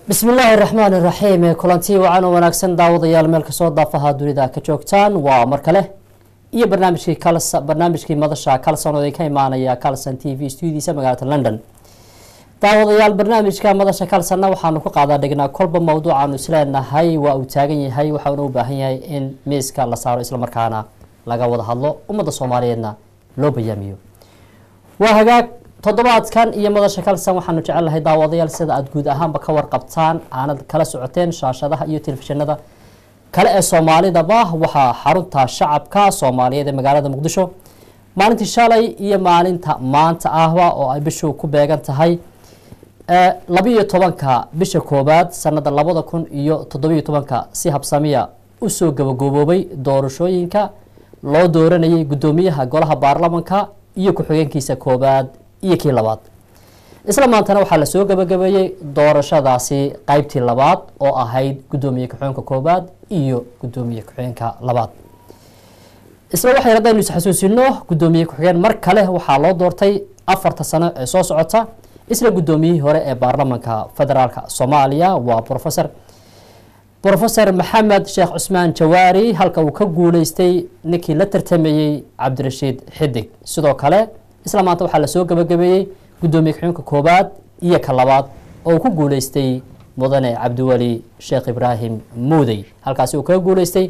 bismi illaahi raxmaan iraxiim kulanti wacan oo wanaagsan daawadayaal meel kasoo daafaha dunida ka joogtaan waa mar kale iyo barnaamijkii kalsa barnaamijkii madasha kalson oo ka imaanaya calson t v studiisa magaalada london daawadayaal barnaamijka madasha kalsonna waxaanu ku qaadaa dhignaa kolba mawduucaanu isleenahay waa uu taagan yahay waxauna u baahan yahay in miiska la saaro islamarkaana laga wada hadlo ummadda soomaaliyeedna loo bayaamiyo waa hagaag toddobaadkan iyo madasha kalsan waxaanu jecelnahay daawadayaal sida aada guud ahaanba ka warqabtaan aanad kala socoteen shaashadaha iyo telefishinada kale ee soomaalidaba waxaa xarunta shacabka soomaaliyeed ee magaalada muqdisho maalintii shalay iyo maalinta maanta ahba oo ay bishu ku beegan tahay labiiyo tobanka bisha koowaad sanada labada kun iyo toddobiyo tobanka si habsamiya usoo gabagooboobay doorashooyinka loo dooranayay guddoomiyaha golaha baarlamanka iyo ku-xigeenkiisa koowaad iyo kii labaad isla maantana waxaa lasoo gabagabeeyey doorashadaasi qeybtii labaad oo ahayd guddoomiye ku-xigeenka koowaad iyo guddoomiye ku-xigeenka labaad isla waxay haddaynu isxasuusino guddoomiye ku-xigeen mar kale waxaa loo doortay afarta sano ee soo socota isla guddoomiyihii hore ee baarlamanka federaalka soomaaliya waa rofesor rofesor maxamed sheekh cusmaan jawaari halka uu ka guuleystay ninkii la tartamayey cabdirashiid xidig sidoo kale isla maanta waxaa lasoo gabagabeeyey guddoomiye ku-xigeenka koowaad iyo ka labaad oo uu ku guuleystay mudane cabdiweli sheekh ibraahim muudey halkaasi uu kaga guuleystay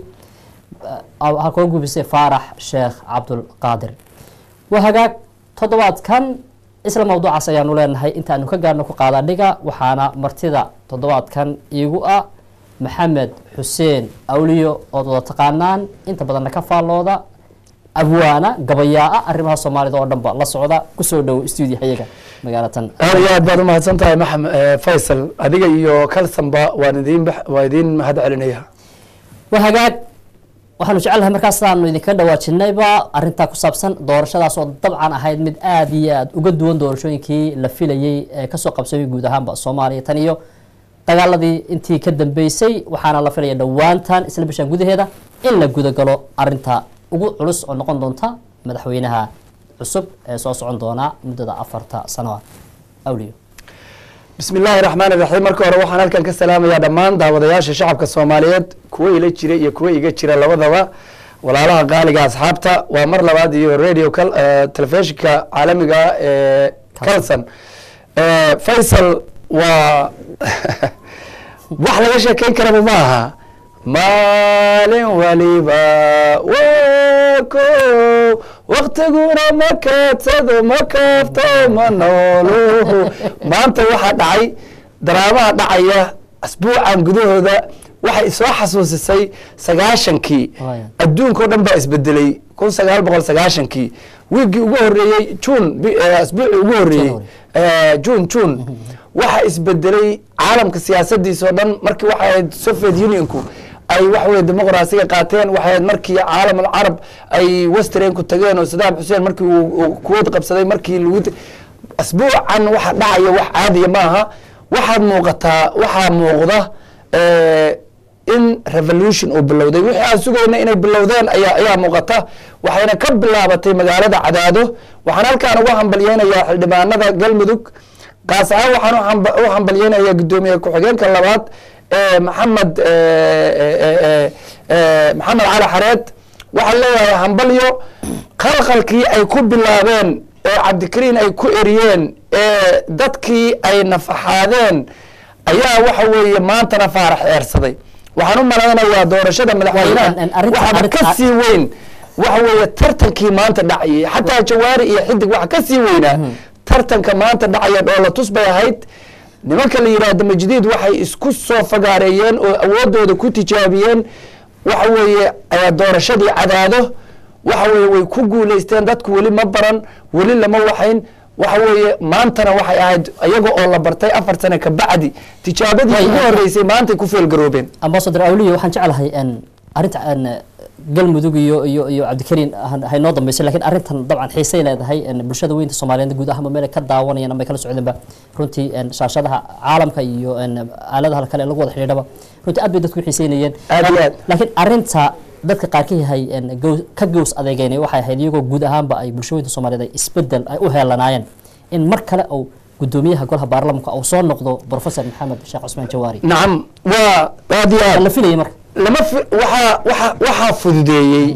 kaga guuleystay faarax sheekh cabdulqaadir waa hagaag toddobaadkan isla mawduucaas ayaanu leenahay intaanu ka gaarno ku qaada dhiga waxaana martida toddobaadkan iigu ah maxamed xuseen awliyo ood wada taqaanaan inta badanna ka faallooda abwaana gabayaa-a arrimaha soomaalida oo dhanba la socda kusoo dhow stuudiyahayaga magaalatan aad iyo aad baad umahadsan tahay maxamed faysal adiga iyo kalsanba waan idin waa idiin mahad celinaya waa hagaag waxaanu jecelnahay markaas sidaanu idinkaga dhawaajinayba arintaa ku saabsan doorashadaas oo dabcan ahayd mid aada iyo aada uga duwan doorashooyinkii la filayey ee kasoo qabsamay guud ahaanba soomaaliya tan iyo dagaaladii intii ka dambeysay waxaana la filaya dhowaantan isla bishaan gudaheeda in la gudagalo arinta ugu culus oo noqon doonta madaxweynaha cusub ee soo socon doona muddada afarta sanoa awliyo bismi illaahi raxmaan iraxiim marka hore waxaan halkan ka salaamayaa dhammaan daawadayaasha shacabka soomaaliyeed kuwa ila jira iyo kuwa iga jira labadaba walaalaha qaaliga asxaabta waa mar labaad iyo radio telefishinka caalamiga ee calson faysal waa wax laga sheekeyn karaba ma aha maalin waliba wako waktiguna ma kaadsado ma kaafto ma nooluhu maanta waxaa dhacay daraabaha dhacaya asbuucan gudahooda waxay isoo xasuusisay sagaashankii adduunka o dhan baa isbedelay kun sagaal boqol sagaashankii wiiggii ugu horeeyey jun asbuucii ugu horeeyey jun jun waxa isbedelay caalamka siyaasadiisa oo dhan markii waxay ahayd soviet unionku ay waxaweye dimuqraasiga qaateen waxay ahayd markii caalam alcarab ay westrenku tageen oo sadaam xuseen markii uu kuwad qabsaday markii lagu asbuucan waxa dhacaya wax caadiya ma aha waxaad muuqataa waxaa muuqda in revolution uu bilowday wixii aan sugayna inay bilowdeen ayaa ayaa muuqata waxayna ka bilaabatay magaalada cadaado waxaan halkaan uga hambalyeynayaa xildhibaanada galmudug kaas ahaan waxaan u hambalyeynayaa guddoomiye ku-xigeenka labaad maxamed maxamed cali xareed waxaan leeyahay hambalyo qalqalkii ay ku bilaabeen ee cabdikariin ay ku eriyeen ee dadkii ay nafaxaadeen ayaa waxa weeye maantana faarax eersaday waxaan u malaynayaa doorashada madaxweynaha waxaaba ka sii weyn waxa weeye tartankii maanta dhacayay xataa jawaari iyo xidig waxa ka sii weynaa tartanka maanta dhacaya dhoolatus bay ahayd nimanka la yidhaahdo majdiid waxay isku soo fagaareeyeen oo awoodooda ku tijaabiyeen waxa weeye doorashadii cadaado waxa weye way ku guuleysteen dadku weli ma baran weli lama waxayn waxa weeye maantana waxay ahayd iyaga oo la bartay afar sane ka bacdi tijaabadii ugu horeysay maantay ku feelgaroobeen ambasador awliya waxaan jeclahay arinta galmudug iyo iyo iyo cabdikariin haynoo dambeysay lakiin arrintan dabcan xiisay leedahay bulshada weynta soomaaliyeed guud ahaanba meel ka daawanayaan ama ay kala socdeenba runtii shaashadaha caalamka iyo aaladaha kale lagu wada xidhiidhaba runtii aad bay dadku xiiseynayeen aad iyo aad laakiin arrinta dadka qaarkii hay ka gows adeegeynay waxay ahayd iyagoo guud ahaanba ay bulsha weynta soomaaliyeed ay isbedel ay u heelanaayeen in mar kale uu gudoomiyaha golaha baarlamanka uu soo noqdo professor maxamed sheekh cusmaan jawaari nacam waa aad iyo aad la filayay marka lama fi- waxaa waxaa waxaa fududeeyey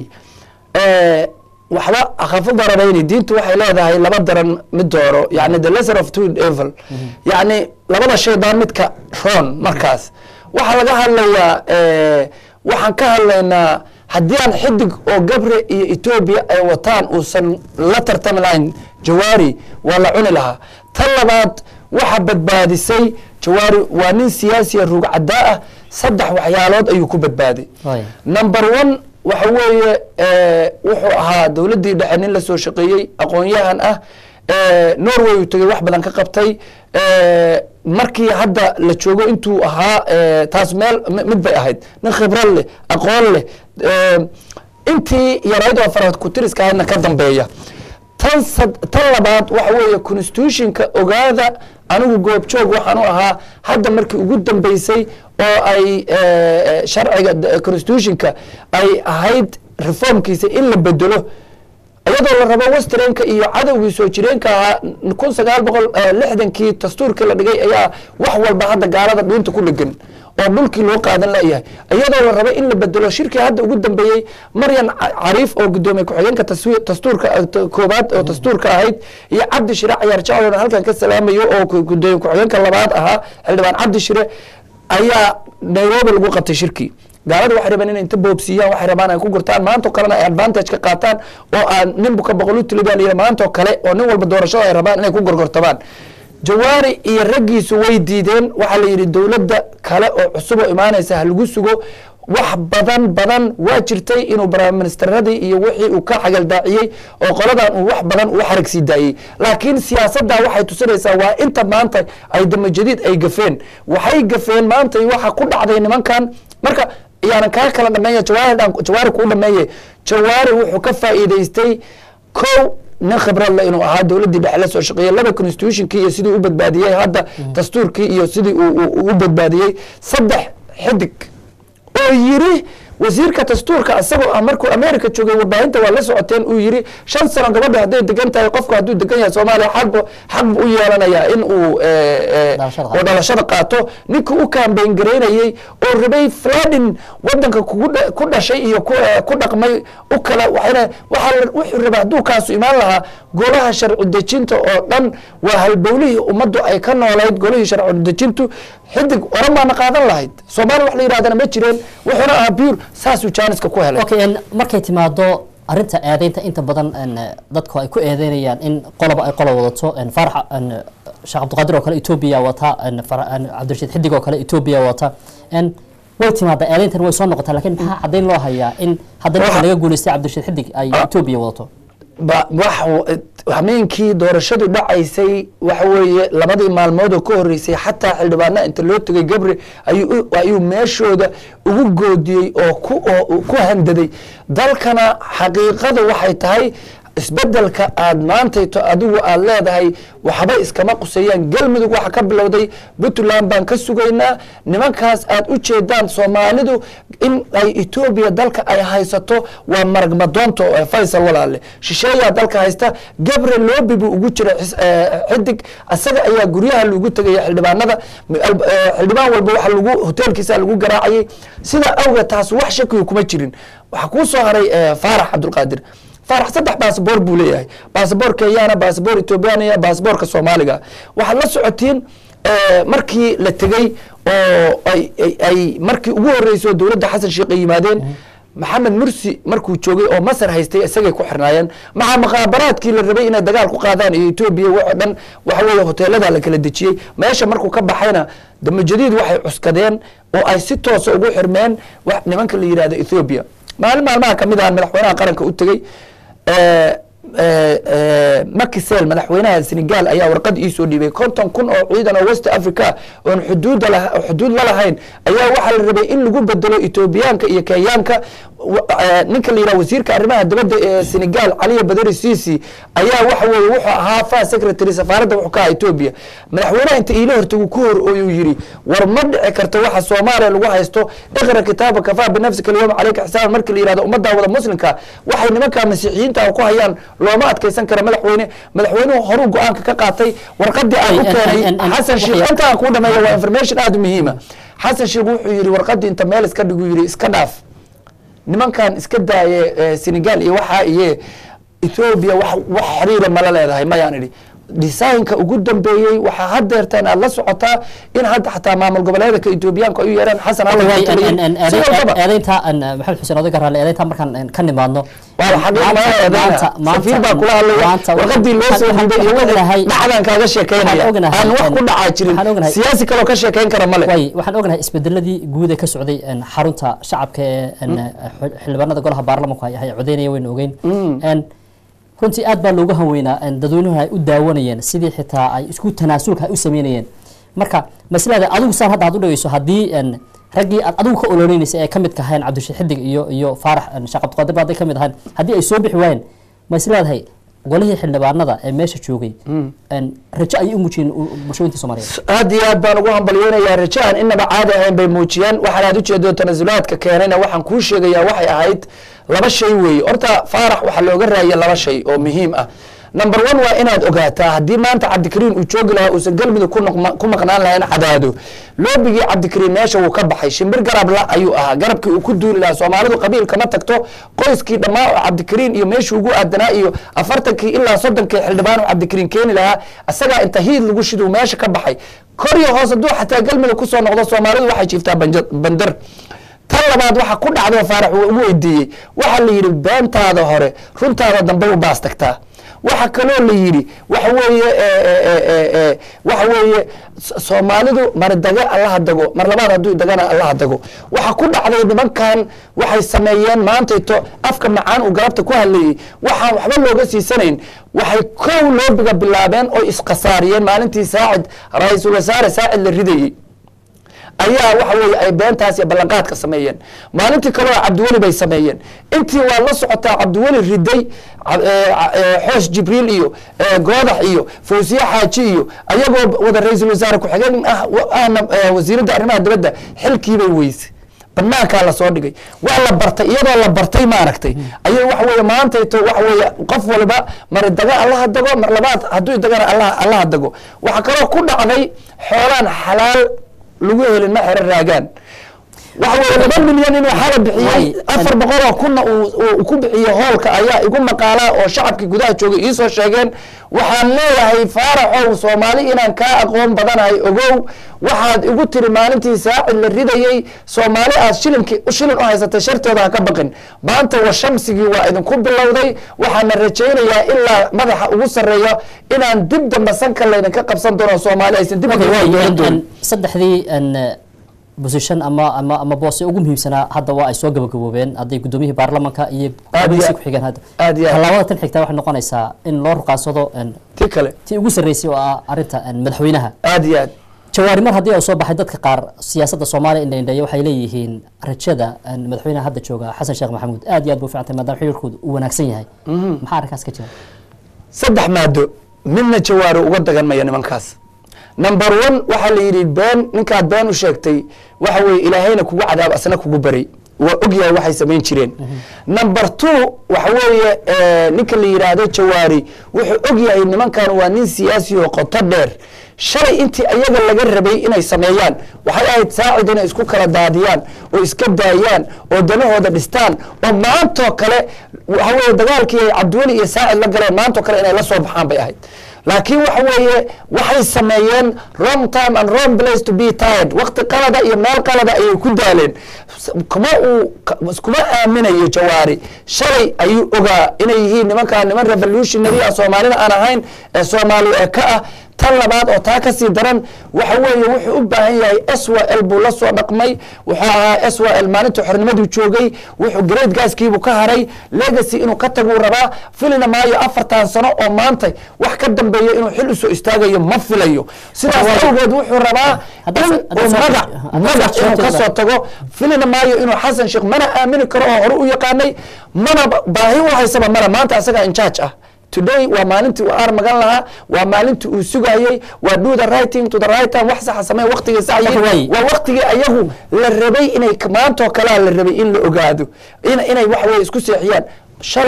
eh, waxba akhafu dararayni diintu waxay leedahay laba daran mid dooro yani the lesser of two evil yani labada shay baa midka roon markaas waxaa laga hadlayaa eh, waxaan ka hadlaynaa haddii aan xidig oo gabre iyo etoobiya ay wataan uusan la tartami lahayn jawaari waa la cuni lahaa tan labaad waxa badbaadisay jawaari waa nin siyaasiya rugcadaa ah saddex waxyaalood ayuu ku badbaaday Waaya. number one waxa weeye eh, wuxuu ahaa dowladdii dhexe nin la soo shaqeeyey aqoon-yahan ah eh, norway uu tegey wax badan ka qabtay eh, markii hadda la joogo intuu ahaa eh, taas meel mi- mid bay ahayd nin khibrad leh aqoon leh eh, intii yarayd oo farad kutiriska ahaydna ka dambeeya tan sad- tan labaad waxa weeye constitutionka ogaada anigu goobjoog waxaan u ahaa hadda markii ugu dambeysay oo ay eh, sharciga d- constitutionka ay ahayd reformkiisa in la bedelo iyadoo la rabo westernka iyo cadowgii soo jireenka ahaa kun sagaal boqol lixdankii dastuurkii la dhigay ayaa wax walba hadda gaalada dhuunta ku dhegan oo dhulkii loo qaadan layahay iyadoo la rabo in la bedelo shirkii hadda ugu dambeeyey maryan Ca- cariif oo gudoomiye ku-xigeenka taswi- dastuurka eh, t- koobaad oo dastuurka ahayd iyo cabdi shire cayaar jaclona halkan ka salaamayo oo ku- gudoomiye ku-xigeenka labaad ahaa xildhibaan cabdi shire ayaa nairobi lagu qabtay shirkii gaalada waxay rabeen inay inta boobsiiyaan waxay rabaan ay ku gurtaan maantoo kalena ay advantage ka qaataan oo aan ninbu ka boqol u tili baa layidhi maantoo kale oo nin walba doorashada ay rabaan inay ku gorgortamaan jawaari iyo raggiisu way diideen waxaa la yidhi dowladda kale oo cusub oo imaanaysa ha lagu sugo wax badan badan waa jirtay inuu baraaministeradii iyo wixii uu ka xagaldaaciyey oo qoladan uu wax badan u xarag sii daayey laakiin siyaasadda waxay tusinaysaa waa inta maanta ay damajadiid ay gafeen waxay gafeen maanta waxa ku dhacday nimankan marka yaanan kaa kala dhameeya jawaari dhan- jawaari kuu dhameeye jawaari wuxuu ka faa'iidaystay kow nin khibrad le inuu ahaa dowladdii dhexe la soo shaqeeyey laba constitutionkii iyo sidii u badbaadiyey hadda dastuurkii iyo sidii uu- uu u badbaadiyey saddex xidig oo yiri wasiirka dastuurka isagoo ah markuu america joogay warbaahinta waa la socoteen uu yiri shan sano gabadha hadday degan tahay qofku hadduu degan yahay soomaaliya xaqbu xaq buu u yeelanayaa in uu eh, eh, Dhalashada qaato. oo dhalashada qaato ninkii u kaambeyn gareynayey oo rabay fladin wadanka kugu dha- ku dhashay iyo ku eh, ku dhaqmay u kala waxayna waxaa la- wuxuu rabaa hadduu kaasu imaan lahaa golaha sharci dejinta oo dhan waa halbowlihii ummaddu ay ka noolayd golihii sharci dejintu xidig oran baana qaadan lahayd soomaaliya wax la yidhahdana ma jireen wuxuuna ahaa buur saasuu jaaniska ku helay okay en markay timaado arinta eedeynta inta badan en dadku ay ku eedeynayaan in qoloba ay qolo wadato en farax en sheekh cabdiqaadir oo kale etoobiya wata en fara- en cabdirashiid xidig oo kale etoobiya wata en way timaadaa eedeyntan way soo noqotaa laakiin maxaa caddayn loo hayaa in haddana Waxa- marka laga guuleystay cabdirashiid xidig ay etoobiya wadato ba wax hameenkii doorashadu dhacaysay waxa weeye labadii maalmood oo ka horeysay xataa xildhibaana inta loo tegay gabre ayuu u- ayuu meeshooda ugu goodiyey oo ku oo ku handaday dalkana xaqiiqada waxay tahay isbedelka aad maantayto adigu aad leedahay waxba iskama quseeyaan galmudug waxa ka bilowday puntland baan ka sugaynaa nimankaas aad u jeedaan soomaalidu in ay etoobiya dalka ay haysato waa marag madoonto ee faysal walaale shisheeyaa dalka haysta gabre loobi buu ugu jira xis- eh, xidig asaga ayaa guryaha lagu tegaya xildhibaanada m- al- eh, xildhibaan walba waxa lagu hoteelkiisa lagu garaacayay sidaa awgeed taas wax shakiga kuma jirin waxaa kuu soo haray eh, faarax cabdulqaadir faarax saddex baasboor buu leeyahay baasboor kenyana baasboor ethoobiyaaniya baasboorka soomaaliga waxaad la socotiin eh, markii la tegey oo ay- ay- ay markii ugu horreysay oo dowladda xasan sheekh ay yimaadeen maxamed mursi markuu joogay oo masar haystay isagay ku xirnaayeen maxaa maqaabaraadkii la rabay inay dagaal ku qaadaan iyo etoobiya waxoo dhan waxa weeye hoteelada la kala dejiyey meesha markuu ka baxayna damajadiid waxay cuskadeen oo ay si toosa ugu xirmeen wax nimanka la yidhahdo ethoobia maalin maalmaha kamid ah madaxweynaha qaranka u tegey eh, eh, eh, Macky Sall madaxweynaha Senegal ayaa warqad ii soo dhiibay konton kun oo ciidan oo West Africa oon xuduud la xuduud la lahayn ayaa waxaa la rabay in lagu bedelo Etoobiyaanka iyo Kenyaanka wa- eh, ninka la yidhaha wasiirka arrimaha dibadda ee Senegal Aliya Badari Sisi ayaa waxa weeye wuxuu ahaa fa secretary safaaradda wuxuu ka ahaa Ethiopia madaxweynaha inta iila hortagu ku hor ooyuu yiri war ma dhici karto waxa Soomaaliya lagu haysto iqra kitaaba kafaa binafsika alyawma calayka xisaaban markii la yidhahdo ummadda wada muslimka waxay nimanka masiixiyiinta ku hayaan looma adkeysan kara madaxweyne madaxweynuhu horuu go-aanka ka qaatay warqadii aan u Ay, keenay en- en- en- xasan sheekh waxya- intaan kuu dhameeya waa information aada u muhiima xasan sheekh wuxuu yidhi warqadii inta meel iska dhigu yidhi iska dhaaf nimankan iska daaye eh, senegal iyo waxaa iyo ethoobia wax wax xiriira mala leedahay mayaan idhi designka ugu dambeeyey waxaa hadeertaan aad la socotaa in hadda xataa maamul goboleedka etoobiyaanku ay u yeeraan xasan alla waa taliyey si walbaba eedeynta maxamed xuseen odaga raale eedeynta markaan en, ka nimaadno waa xaqiiq maanta- ma eedeena maanta- safiir baa maanta- kula hadlaya maanta warqadii loo soo waxaan- dhiibay iyo waxaan ognahay- dhacdan kaaga sheekeynaya waxaan ognahay- aan wax ku dhacaa jirin waxaan ognahay- siyaasi kaloo ka sheekeyn kara male way waxaan ognahay isbedeladii guud ee ka socday en, xarunta shacabka ee en, xil- xildhibaanada golaha baarlamanku ay ay codeynaya waynu ogeyn En, runtii aad baa loogu hanweynaa en, dadweynuhu ay u daawanayeen sidii xitaa ay isku tanaasulka ay u sameynayeen marka maslada adigu saan hadda aad u dhegeyso haddii en, raggii aad adigu ka ololeynaysa ee ka midka ahayn cabdishii xidig iyo iyo faarax en, sheekh cabdiqaadir ba hadday ka mid ahayn haddii ay soo bixi waayeen ma isleedahay golihii xildhibaanada ee meesha joogay en, rajo ayay u muujiyeen u- bulshooyinta soomaaliyeed aad iyo aad baan ugu hambalyeynayaa rajo aan inaba caadi ahayn bay muujiyeen waxaan aad ujeedo tanasulaadka keenayna waxaan kuu sheegayaa waxay ahayd laba shay weeye horta faarax waxaa looga raaya laba shay oo muhiim ah number one waa inaad ogaataa haddii maanta cabdikariin uu joogi lahaa uusan galmudug ku noqma- ku maqnaan lahayn cadaado loobigii cabdikariin meesha wuu ka baxay shimbir garab la ayuu ahaa garabkii uu ku duuli lahaa soomaalidu qabiil kama tagto qoyskii dhammaa oo cabdikariin iyo meeshii ugu aadanaa iyo afartankii ilaa soddonkii xildhibaan oo cabdikariin keeni lahaa isagaa inta hiid lagu shiduu meesha ka baxay kor iyo hoos hadduu xataa galmudug kusoo noqdo soomaalidu waxay jiiftaa banja- bandar tan labaad waxa ku dhacdo faarax uu ugu weydiiyey waxaa la yidhi beentaada hore runtaada dambe u baas tagtaa waxa kaloo la yidhi waxa weeye eh, eh, eh, eh, waxa weeye S- soomaalidu mar daga allaha dago mar labaad hadduu dagana allaha dago waxa ku dhacday nimankan waxay sameeyeen maantayto afka macaan uu galabta ku hadlayey waxaan waxba looga siisanayn waxay kow loobiga bilaabeen oo isqasaariyeen maalintii saacid ra-iisul wasaare saacid la ridayey ayaa waxa weeye ay beentaas iyo ballanqaadka sameeyeen maalintii kaleo cabdiweli bay sameeyeen intii waa la socotaa cabdiweli riday ca- ee, ca- ee, xoosh jibriil iyo ee, goodax iyo fawsiye xaaji iyo ayagoo wada ra-iisul wasaare ku-xigeen ah wa- ahna ee, wasiiradda arrimaha dibadda xilkiibay weyse banaankaa lasoo dhigay waa la bartay iyadoo la bartay maaragtay ayay waxa weeye maantayto waxa weeye qof waliba mar daga allaha dago mar labaad hadduu dagana allaha allaha dago waxaa kaloo ku dhacday xoolaan xalaal lagu helin ma xero raagaan waxa weeye laba milyan inuu xala bixiyey Way- afar boqol oo kunna uu uu ku bixiyey hoolka ayaa igu maqaalaa oo shacabkii gudaha joogay iisoo sheegeen waxaan leeyahay faaraxow soomaali inaan kaa aqoon badanahay ogow waxaad igu tiri maalintii saacid la ridayey soomaali aad shilinki shilin u haysatay shartooda ha ka baqin maanta wa shamsigii waa idinku bilowday waxaana rajaynayaa ilaa madaxa ugu sarreeya inaan dib dambe sanka laydinka qabsan doono soomaali aysan dib Okay, uga way, dooran en- doonin en, saddexdii en, eh, position ama ama ama boose ugu muhiimsanaa hadda waa ay soo gabagaboobeen hadday gudoomiyihii baarlamanka iyo Aad iyo- gudoomiyihiisi ku-xigeen hadda aad iyo aad. tallaabada tan xigtaa waxay noqonaysaa in loo ruqaansado en, ti kale tii ugu sarreysay oo ah arrinta en, madaxweynaha aad iyo aad jawaari mar haddii uu soo baxay dadka qaar siyaasadda soomaaliya indhaindheeya waxay leeyihiin rajada en, madaxweynaha hadda jooga xasan sheekh maxamuud aad iyo aad buu ficantay maadaama xiriirkoodu uu wanaagsan yahay maxaa arrinkaas ka jira saddex maado midna jawaari uga dagan maya nimankaas number one waxaa la yidhi been ninkaad been u sheegtay waxa weeye ilaahayna kugu cadaab asna kugu baray waa ogyahay waxay samayn jireen number two waxa weeye eh, ninka la yidhaahdo jawaari wuxuu ogyahay nimankan waa nin siyaasi oo qoto dheer shalay intii ayaga laga rabay inay sameeyaan waxay ahayd saacid inay isku kala daadiyaan oo iska daayaan oo danahooda dhistaan oo maantoo kale waxa weeye dagaalkii ay cabdiweli iyo saacid la galeen maantoo kale inay la soo baxaan bay ahayd laakiin waxa weeye waxay sameeyeen wrong time and wrong place to be tired waqti qalada iyo meel qalada ayay ku daaleen kuma uu kuma aaminayo jawaari shalay ayuu ogaa inay yihiin nimankaa niman revolutionary ah soomaalina aan ahayn ee soomaali ee ka ah tan labaad oo taa kasii daran waxa weeye wuxuu u baahan yahay s w l buu la soo dhaqmay wuxuu ahaa s w l maalinta xornimaduu joogay wuxuu great gaaskiibuu ka haray legacy inuu ka taguu rabaa filina maayo afartan sano oo maanta wax ka dambeeya inuu xil usoo istaagayo ma filayo sidaas awgeed wuxuu rabaa Haddaad- in haddaad uu soo- magac haddaad magac soo inuu sheegtay kasoo tago filina maayo inuu xasan sheekh mana aamini karo oo hore u yaqaanay mana baahi u haysaba male maanta asagaa in charge ah today waa maalintii uu aar magan lahaa waa maalintii uu sugayey waa do the right thing to the right time wax saxa samee waqtigii Marka saxayey way- waa waqtigii ayagu la rabay inay maantoo kalea la rabay in la ogaado in inay wax weye isku seexiyaan shalay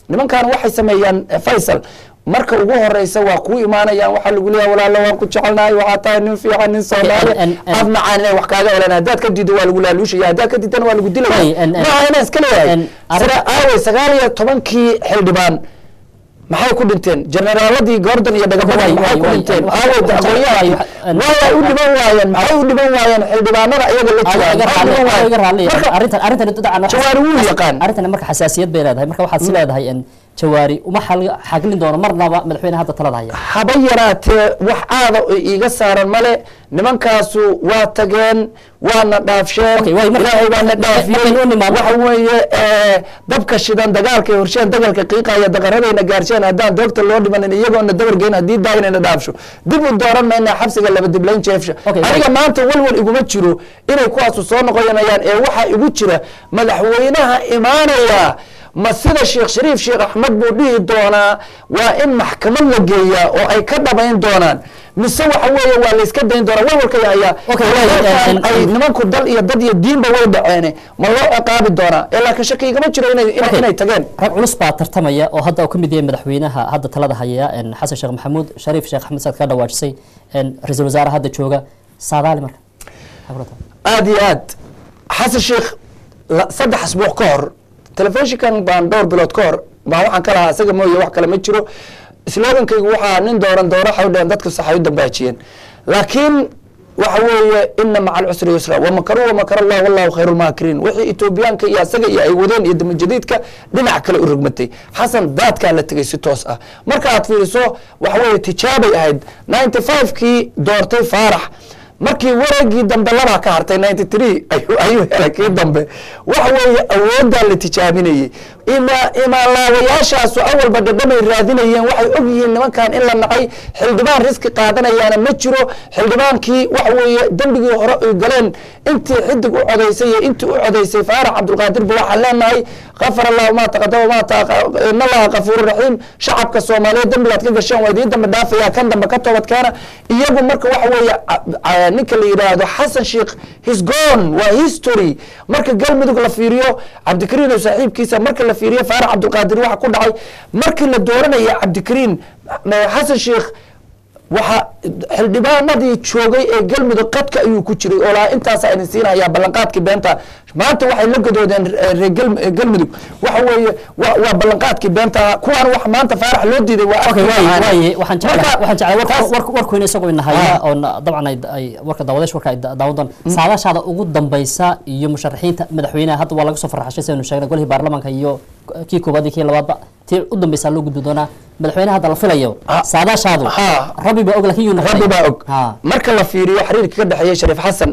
nimankan waxay sameeyaan eh, faysal marka ugu horeysa waa kuu imaanayaan waxaa lagu leeyahay walaalo waan ku jecelnahay waxaa tahay nin fiican nin soomaali en- en- en- af macaan inay wax kaaga helaan haddaad ka diido waa lagu laaluushaya haddaad ka diidana waa lagu dilaya Way, en- en- maaha inaan iska leeyahay en- arrin- sida aaway sagaal iyo tobankii xildhibaan maxay ku dhinteen generaaladii gordon iyo dhagabadan Way, maxay way, ku way, dhinteen en- aaway waxaan jeclahay- aqoonyahankii en- waay u dhiban waayeen maxay u dhiban waayeen xildhibaanada iyaga la joogaan iga maxay u dhiban raalli- iga raalli- waayeen? Marka, arrintan arrintan dabcan waxaa- jawaari wuu yaqaan arrintan marka xasaasiyad bay leedahay marka waxaad si leedahay in jawaari uma xal- xaglin doono marnaba madaxweyne hadda talada haya haba yaraatee wax aada oo iiga saaran male nimankaasu waa tageen waana dhaafsheen Okay, way, marka- ilaahay baana dhaafiyey markaynu u nimaadno- waxa weeye eh, dabka shidan dagaalka ay horsheen dagaalka qiiqaya daqaradayna gaarsheen haddaan doogta loo dhimanin iyagoona dabargeyn haddii daaginayna dhaafsho dib u dooran mayna xabsiga laba diblayn jeefsha Okay, aniga way. maanta walwal iguma jiro inay kuwaasu soo noqonayaan ee waxaa igu jira madaxweynaha imaanaya ma sida sheekh shariif sheekh axmed buu dhihi doonaa waa in maxkamad la geeyaa oo ay ka dhabayn doonaan mise waxa weeye waa layska dayn doonaa walwalka hayaa Okay, way, Halkan en- en- ay nimanku dal iyo dad iyo diinba way dhaceene ma loo ciqaabi doonaa ee laakiin shaki igama jiro inay inay- Okay. inay tageen rag culus baa tartamaya oo hadda uu ka mid yahay madaxweynaha hadda talada haya en, xasan sheekh maxamuud shariif sheekh axmed saad ka dhawaajisay en, ra-iisul wasaare hadda jooga saadaali marka Maxaa kula tahay? aada iyo aad xasan sheekh la- saddex asbuuc ka hor telefishinkan baan dhowr bilood ka hor baan waxaan ka lahaa isaga mooye wax kale ma jiro slogankaygu waxaa nin dooran doora waxay u dhaheen dadku sax ay u dambaajiyeen laakiin waxa weeye ina maca alcusri yusra wamakaru wamakar allah wallahu khayru lmaakiriin wixii etoobiyaanka iyo asaga iyo ay wadeen iyo damajadiidka dhinac kale u rogmatay xasan daadkaa la tegay si toos ah marka aad fiiriso waxa weeye tijaabay ahayd ninety five kii doortay faarax markii wareegii dambe labaa ka hartay ninety three ayuu ayuu helay kii dambe waxa weeye awooddaa la tijaabinayey ima imaanlaawayaashaasu awalba dhadhamay raadinayeen waxay og yihiin nimankan in la nacay xildhibaan riski qaadanayaana ma jiro xildhibaankii waxa weeye dembigii hore ay galeen intii xidig u codaysay iyo intii u codaysay faarax cabdulqaadir ba waxaan leenahay kafar allahu ma taqadama ma taqa- in allaha kafuuru raxiim shacabka soomaaliyeed dembigaad ka gasheen waa idiin dambe dhaafaya kan dambe ka toobadkeena iyagu marka waxa weeye a- a- ninka la yidhaahdo xasan sheekh his gone waa history marka galmudug la fiiriyo cabdikariin oo saaxiibkiisa marka la fiiriyo faarax cabdulqaadir waxa ku dhacay markii la dooranaya cabdikariin eh, xasan sheekh waxa xildhibaanadii joogay ee galmudug qadka ayuu ku jiray oo lahaa intaasa idin siinayaa ballanqaadkii beenta maanta waxay la gadoodeen eh, reer Gal- eh, galmudug waxa weeye waa waa ballanqaadkii beenta kuwaan wax maanta faarax loo diiday waa Okay, afkii waaye- ahaana. waaye, waxaan jeclahay Marka, waxaan jeclahay warka- taas- warka- warkuyna isagoo inahaya oo na- dabcan ay ay warka daawadash warka ay da- daawan doon saadaashaada ugu dambaysa iyo musharaxiinta madaxweynaha hadda waa laga soo farxashay sidaynu sheegnay golihii baarlamaanka iyo kii koobaad iyo kii labaadba tii u dambaysa loo gudbi doonaa madaxweynaha hadda la filayo Ah. saadaashaadu Ha. rabbi baa og laakiin yuu noqonaya. rabbi baa og Ha. marka la fiiriyo xiriirka ka dhexeeya shariif xasan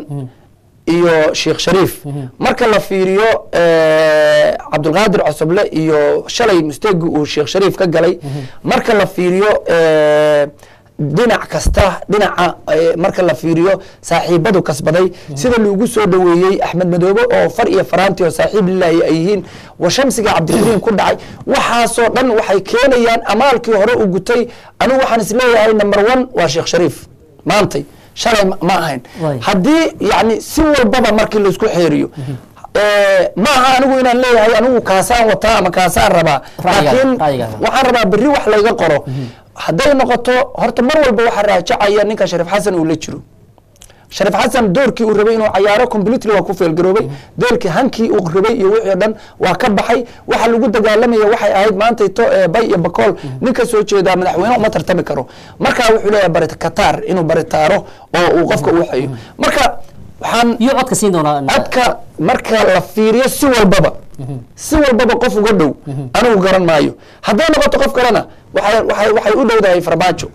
iyo sheekh shariif marka la fiiriyo eh, cabdulqaadir cosoble iyo shalay musteegi uu sheekh shariif ka galay marka la fiiriyo eh, dhinac kasta dhinaca eh, marka la fiiriyo saaxiibadu kasbaday sida lagu soo dhoweeyey axmed madoobe oo far iyo faraanti oo saaxiib lilaahi ay yihiin wa shamsiga cabdikariim ku dhacay waxaasoo dhan waxay keenayaan amaalkii hore u gutay anigu waxaan isleeyahay number one waa sheekh shariif maantay shalay ma- ma ahayn Waay. haddii yani si walbaba markii laisku xeeriyo eh, ma aha anigu inaan leeyahay anigu kaasaan wataa ama kaasaan rabaa Ra'yiga- laakiin ra'yiga. waxaan rabaa berri wax layga qoro hadday noqoto horta mar walba waxaa raajacaya ninka shariif xasan uu la jiro shariif xasan doorkii uu rabay inuu cayaaro completely waa ku feelgaroobay doorkii hankii uu rabay iyo wixii o dhan waa ka baxay waxa lagu dagaalamaya waxay ahayd maanta ito eh, bay iyo bakool nin ka soo jeedaa madaxweyne uma tartami karo marka wuxuu leeyahay bari kataar inuu baritaaro oo uu qofka u waxeeyo marka waxaan iyo codka siin doonaa codka marka la fiiriyo si walbaba si walbaba qof uga dhow anigu garan maayo hadday noqoto qof kalena waxay waxay waxay u dhowdahay farmaajo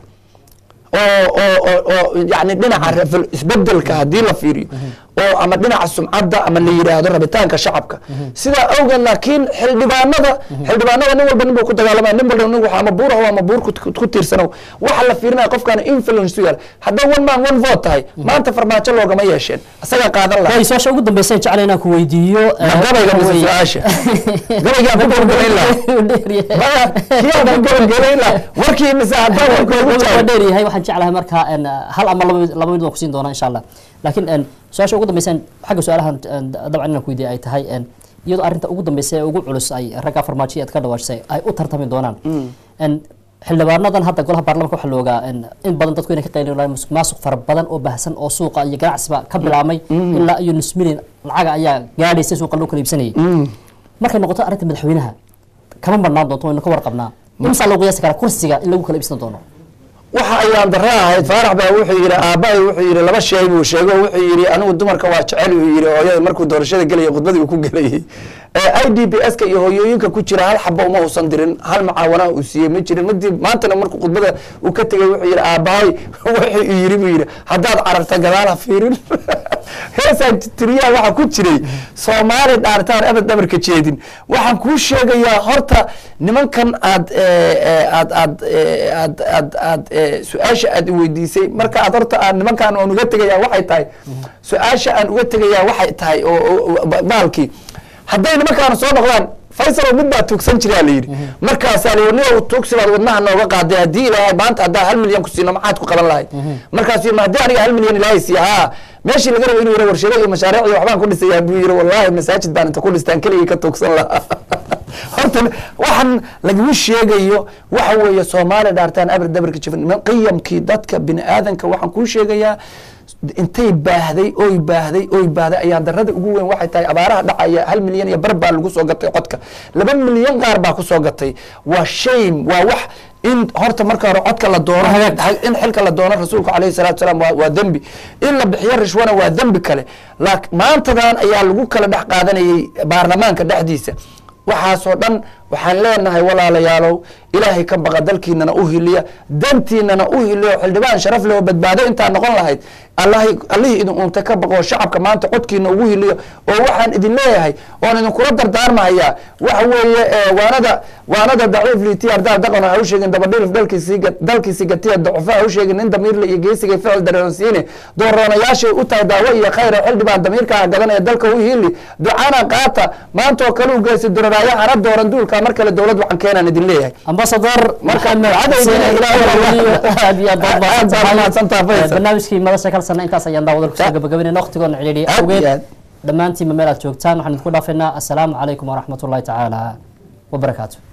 oo oo oo oo yani dhinaca rafal- isbedelka haddii la fiiriyo oo ama dhinaca sumcadda ama la yidhaahdo rabitaanka shacabka sidaa awgeed laakiin xildhibaanada xildhibaanada nin walba nin buu ku dagaalamaya nin walba nin waxa ama buur aho ama buur ku- ku tiirsanow waxa la fiirinaya qofkaan influence u yaal hadday one man one vote tahay maanta farmaajo loogama yeesheen isagaa qaadan lahaa way su-aasha ugu dambaysa jecel inaan ku weydiiyo Ma gabayga mise su-aasha gabaygaa ku gabagelayn lahaa maya kiyaan ku gabagelayn lahaa warkii mise haddaan warka ugu waa jawaab dheer yahay waxaan jeclahay marka en, hal ama laba mid- laba mid waan kusiin doonaa insha allah laakiin en, su-aasha ugu dambaysa xagga su-aalahan en, dabcan inaan ku weydiiya ay tahay en, iyadoo arrinta ugu dambeysa ee ugu culus ay ragga farmaajo aad ka dhawaajisay ay u tartami doonaan En xildhibaanadan hadda golaha baarlamanka waxaa loogaa in in badan dadku inay ka qayli lahayn musuq maasuq fara badan oo baahsan oo suuqa iyo ganacsiba ka bilaabmay ilaa iyo nus milyan lacaga ayaa gaadhaysa suuqa loo kala iibsanayay markay noqoto arrinta madaxweynaha kama marnaan doonto waynu ka warqabnaa imsaa loo qiyaasi karaa kursiga in lagu kala iibsan doono waxa ayaan dara ahayd faarax baa wuxuu yidhi aabbahay wuxuu yidhi laba shay buu sheego wuxuu yidhi anigu dumarka waa jecel uu yidhi hooyada markuu doorashada gelaya khudbadii uu ku gelayay i d b s ka iyo hooyooyinka ku jira hal xaba uma uusan dirin hal macaawana uu siiyey ma jirin madii maantana markuu khudbada uu ka tegay wuxuu yidhi aabbahay wuxuu yidhi buu yidhi haddaad cararta gadaal ha fiirin heesaan tiriyaa waxaa ku jiray soomaali dhaartaan abad dhabarka jeedin waxaan kuu sheegayaa horta nimankan aad aad aad aad aad aad su-aasha aad weydiisay marka aad horta aan nimankan aan uga tegayaa waxay tahay su-aasha aan uga tegayaa waxay tahay oo baalkii hadday nimankaan soo noqdaan faysal mid baa tuugsan jiraa la yidhi markaasaa la ni tuugsi baad wadnaha nooga qaaday haddii ilaahay maanta haddaa hal milyan ku siino maxaad ku qaban lahayd markaasuu yidhi haddii aniga hal milyan ilaahay siiya haa meeshii laga rabo inuu yidhi warshado iyo mashaariic iyo waxbaan ku dhisayaa buu yidhi wallaahi masaajid baan inta ku dhistaan keligii ka tuugsan lahaa horta waxaan lagama sheegayo waxa weeye soomaaliya dhaartaan abir dabarka jifan qiyamkii dadka bini aadanka waxaan kuu sheegayaa intay baahday oy baahday oy baahday ayaa darada ugu weyn waxay tahay abaaraha dhacaya hal milyan iyo bar baa lagu soo gatay codka laba milyan qaar baa kusoo gatay waa shame waa wax in horta marka hore codka la doono in xilka la doono rasuulku alayhi salatu salaam waa waa dembi in la bixiyo rishwana waa dembi kale laak maantadan ayaa lagu kala dhex qaadanayay baarlamaanka dhexdiisa waxaasoo dhan waxaan leenahay walaalayaalow ilaahay ka baqa dalkiinana u hiliya dantiinana u hiliyo xildhibaan sharaf leh oo badbaado intaa noqon lahayd allahi allihii idin untay ka baqo shacabka maanta codkiina ugu hiliyo oo waxaan idin leeyahay oon idinkula dardaarmahayaa waxa weeye waanada waanada daciif liiti ardaa daqan ha u sheegin dabadhilif dalkiisii dalkiisi gatiya dacufa ha u sheegin nin damiirle iyo geesiga ficil dareersiine dooroonayaashay u tahay daawo iyo khayra xildhibaan damiirkaa gadanaya dalka u hili ducana qaata maanta oo kale u geysa duraraayo hana dooran duulka mar kale dowlad waxaan keenaan idin leeyahay ambasador Marka- maxamed xuseen aad iyo aad baad Aad baad mahadsantahay, Faisal. barnaamijkii madasha kalsana intaas ayaan daawada kusoo gabagabaynayna waqtigoona cidhiidhiya Aad iyo awgeed aad. dhammaantiinba meel aad joogtaan waxaan idinku dhaafaynaa assalaamu calaykum waraxmatullahi tacaala wabarakaatu